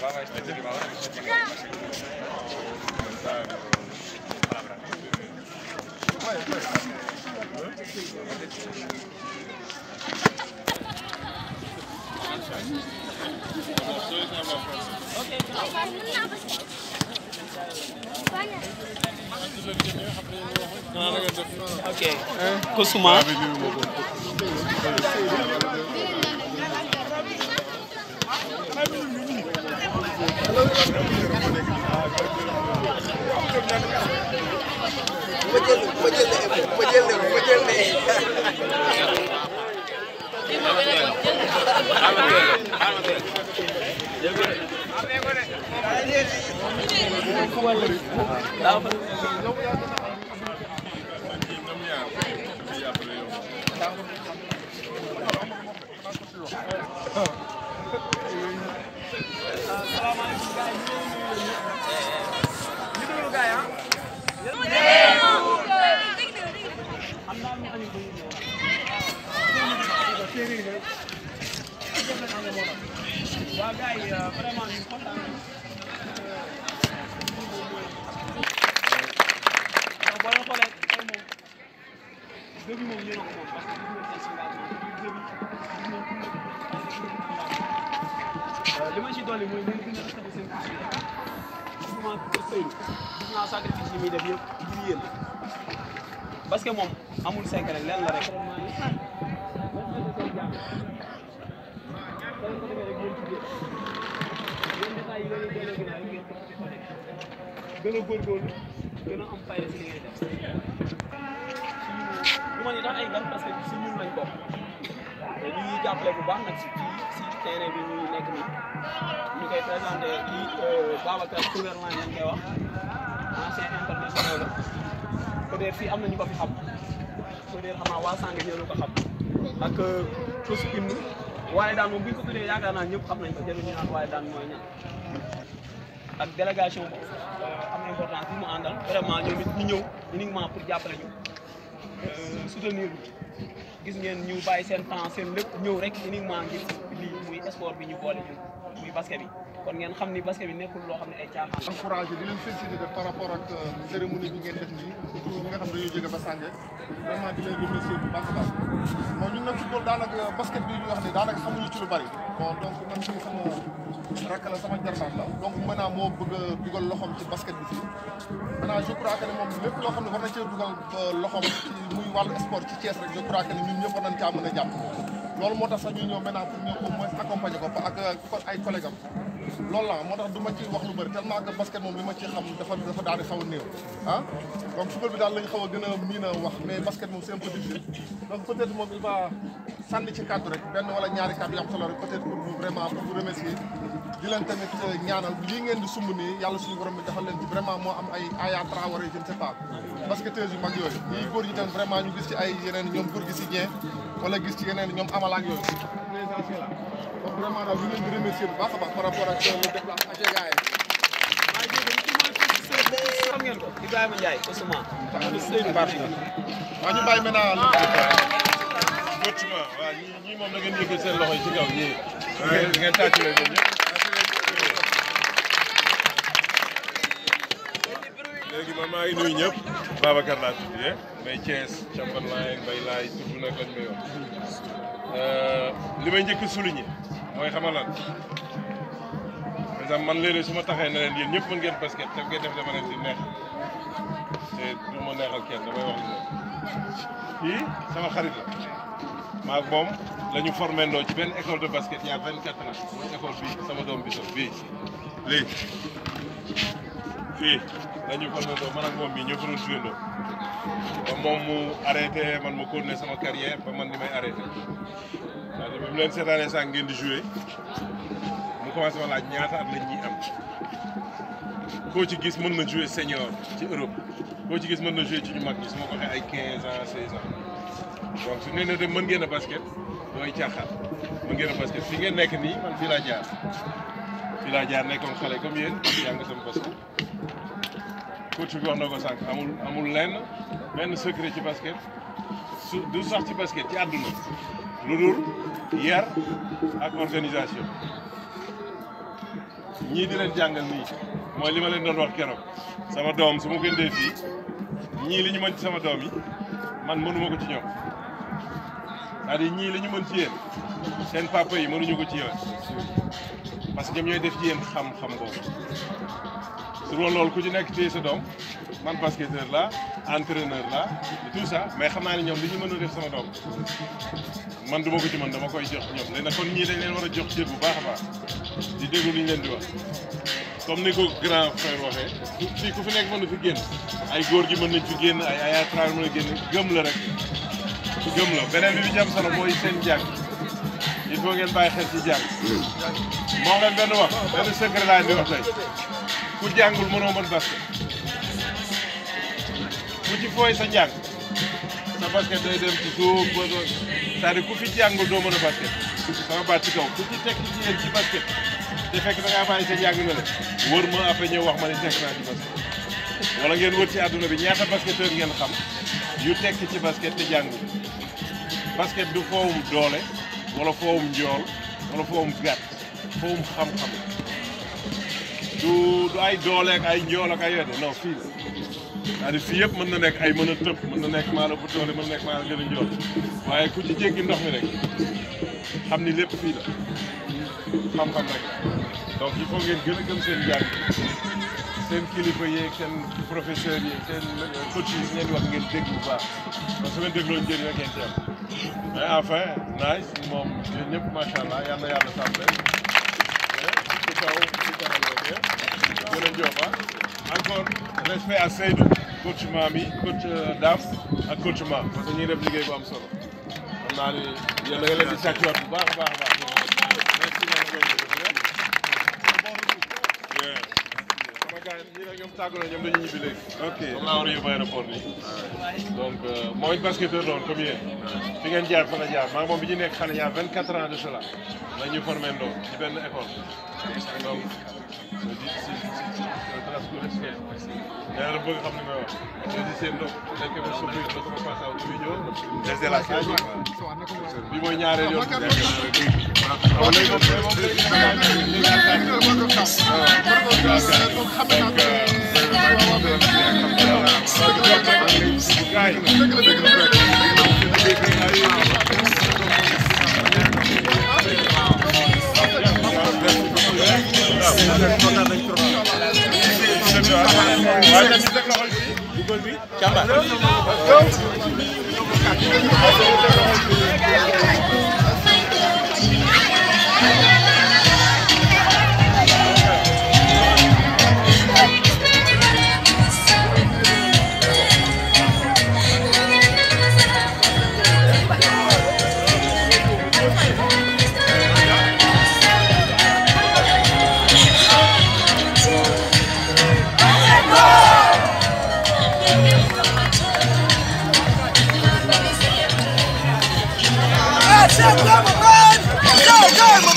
ok Kousuma waa gars yi vraiment ñu kontaan nañu donc boo leen xoolee tey moom début moom yéen a ko moom parce que gis ngeen seen engagement depuis début gis nañ tout li ma ci dolli mooy ngeen gën a respecté seen culture souvent Seydou gis naa sacrifice yi muy def yëpp ngir yéen parce que moom amul secret leen la rek gën a góorgóorlu gën a am fayda si li ngay def du ma ni tax ay gan parce que si ñun lañ bokk te ñu ngi jàppale bu baax nag si si terrain bi ñuy nekk nii ñu koy présenté kii Babacar Couverland lañ koy wax ancien international la peut-être fii am na ñu ko fi xam peut-être xam naa waa Sange ñoo ko xam ak tous hymne waaye daan moom bu ñu ko tuddee yaakaar naa ñëpp xam nañ ko jarul ñu naan waaye daan mooy ñaan ak délégation bu am importance bi mu àndal vraiment ñoom it ñu ñëw uniquement pour jàppale ñu soutenir ñu gis ngeen ñu bàyyi seen temps seen lépp ñëw rek uniquement ngir lii muy sport bi ñu boole ñun muy basket bi kon ngeen xam ni basket bi nekkul loo xam ne ay caaxaan. encouragé di leen félicité par rapport ak cérémonie bi ngeen def nii surtout ñi nga xam ne dañoo jóge ba Sange vraiment di leen remercier bu baax a baax bon ñun nag football daanaka basket bi ñu wax ne daanaka xamuñu ci lu bari bon donc man ci sama rakk la sama jarbaat la donc maintenant moo bëgg a dugal loxoom ci basket bi fii maintenant je crois que ne moom lépp loo xam ne war na cee dugal loxoom ci muy wàllu sport ci Thiès rek je crois que ne ñun ñëpp war nañ caa mën a jàpp loolu moo tax sax ñu ñëw maintenant pour ñëw au moins accompagner ko ak ay collègues am loolu la moo tax du ma ci wax lu bëri tellement que basket moom li ma ci xam dafa dafa daal di xaw a néew ah donc football bi daal lañ xaw a gën a miin a wax mais basket moom c'est un peu difficile donc peut-être moom il va sànni ci kàddu rek benn wala ñaari kàddu yu am solo rek peut-être pour vous vraiment pour vous remercier di leen tamit ñaanal lii ngeen di sumb nii yàlla suñu borom bi defal leen ci vraiment moo am ay Aya Traoré je ne sais pas basketteurs yu mag yooyu ñii góor ñi tam vraiment ñu gis ci ay yeneen ñoom góor gi si Dieng wala gis ci yeneen ñoom amalaak yooyu présidentiel la donc vraiment daal ñu leen di remercier bu baax a baax par rapport ak le déplacement ak gars yi xam ngeen ko Ibrahima Ndiaye Ousmane. Seydou parti waaw ñu bàyyi maintenant effectivement waaw ñii ñii moom da ngeen yëgal seen loxo yi ci kaw ñii. ngeen ngeen tàcc leen ñoom ñëpp. léegi man maa ngi nuyu ñëpp Babacar laa tudd yee Mbaye Thiès Chamberlain Mbaye Laay tudd nag lañ may wax. li may njëkk a souligner mooy xamal lan par exemple man léeg-léeg su ma taxee ne leen yéen ñëpp mën ngeen basket te ngeen def dama leen di neex te du ma neexal kenn damay wax lu kii sama xarit la maak moom la ñu formé ndoo ci benn école de basket il y a 24 ans mooy école bii sama doom bi sax bii lii fii la ñu formé ndoo man ak moom bii ñoo ko doon joué ndoo ba moom mu arrêté man ma continuer sama carrière ba man ni may arrêté waaw bi mu leen seetaanee sànq ngeen di joué mu commencé ma laaj ñaata at lañ ñuy am koo ci gis mën na joué senior ci Europe koo ci gis mën na joué ci ñu mag ñi su ma ko waxee ay 15 ans 16 ans donc su nee na de mën ngeen a basket mooy caaxaan mën ngeen a basket fi ngeen nekk nii man fii laa jaar fii laa jaar nekkoon xale comme yéen jàng sama basket coach bi wax na ko sànq amul amul lenn benn secret ci basket su du sax ci basket ci àdduna lu dul yar ak organisation ñii di leen jàngal nii mooy li ma leen doon wax keroog sama doom su ma ko indee fii ñii li ñu mën ci sama doom yi man mënuma ko ci ñoom c'est-à-dire ñii li ñu mën ci yéen seen papa yi mënuñu ko ci yéen parce que ñoom ñooy def ci yéen xam-xam boobu su loolu loolu ku ci nekk téye sa doom man basketteur la entraîneur la et tout ça mais xam naa ne ñoom li ñu mën a def sama doom man du ma ko ci mën dama koy jox ñoom léegi nag kon ñii dañ leen war a jox cër bu baax a baax di déglu li ñu leen di wax comme ni ko grand frère waxee fii ku fi nekk mën na fi génn ay góor gi mën nañ fi génn ay ay travel mën a génn gëm la rek gëm la beneen bi bi ci am solo mooy seen jàng il faut ngeen bàyyi xel ci jàng moo leen benn wax benn secret laa di wax tey ku jàngul mënoo mën basket ku ci fooy sa njàng sa basket day dem ci suuf ba doon c'est-à-dire ku fi jàngul doo mën a basket sama baat ci kaw ku ci tekk ci yéen ci basket te fekk da ngaa bàyyi sa njàng na la wër ma après ñëw wax ma ne tekk naa ci basket wala ngeen wër ci àdduna bi ñaata basketteur ngeen xam yu tekk ci basket te jàngul basket du foowum doole wala foowum njool wala foowum gàtt foowum xam-xam du du ay doole ak ay njool ak ay wedde non fii la c'est-à-dire fii yëpp mën na nekk ay mën a tëb mën na nekk maa la bu doole mën na nekk maa la gën a njool waaye ku ci jéggi ndox mi rek xam ni lépp fii la xam-xam rek donc il faut ngeen gën a gëm seen jàng seen kilifa yeeg seen professeurs yi seen coach yi ngeen wax ngeen dégg bu baax parce que su ngeen dégloo njëriñ rek ngeen ci am mais enfin nice moom yéen ñëpp macha allah yal na yàlla sàmm leen ci kaw ci kanam loolu yëpp gën a jooba encore respect à Seydou coach Mami coach Daf ak coach Ma parce que ñuy def liggéey bu am solo xam naa ni yéen da nga leen di sàccuwaat bu baax a baax a baax merci sama gars yi ñii nag ñoom tàggu na ñoom dañuy ñibbi léegi. ok moom laa war a yóbbu aéroport nii. donc mooy basketteur doon comme yéen. fi ngeen jaar fa la jaar maa ngi moom bi ñu nekk xale ñaar 24 ans de cela la ñu formé ndoo ci benn école. donc je dis si si si si nee na bëgg xam ni may wax. je dis seen ndox dañ ko fa surprise ba sama passage bi ñëw. desde la salle bi mooy ñaareel yoon bi nekk. waaw léegi moom moom léegi Go, go,